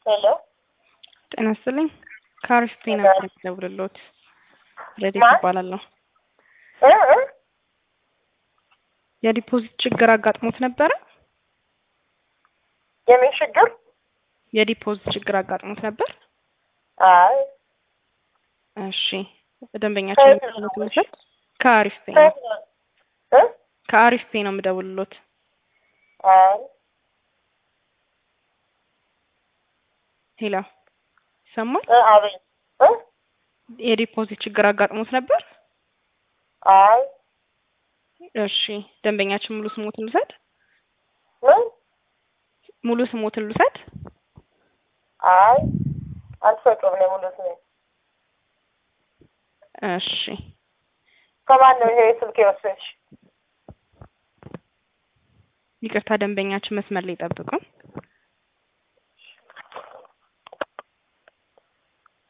ሄሎ ጤና ይስጥልኝ። ከአሪፍ ጤና ደውልሎት ረዴት ማን? ይባላለሁ። እ እ የዲፖዚት ችግር አጋጥሞት ነበረ? የምን ችግር? የዲፖዚት ችግር አጋጥሞት ነበር? አይ እሺ ደንበኛችን ከየት ነው ትምህርት ከአሪፍ ፔ ነው ከየት ነው? እ ከአሪፍ ፔ ነው የምደውልሎት። አይ ሄሎ ይሰማል? እ አቤት እ የዲፖዚት ችግር አጋጥሞት ነበር? አይ እሺ ደንበኛችን ሙሉ ስሞትን ልውሰድ? ምን? ሙሉ ስሞትን ልውሰድ? አይ አልሰጡም ነው ሙሉ ስሜ። እሺ ከማን ነው ይሄ ስልክ የወሰድሽ? ይቅርታ ደንበኛችን መስመር ላይ ጠብቁን።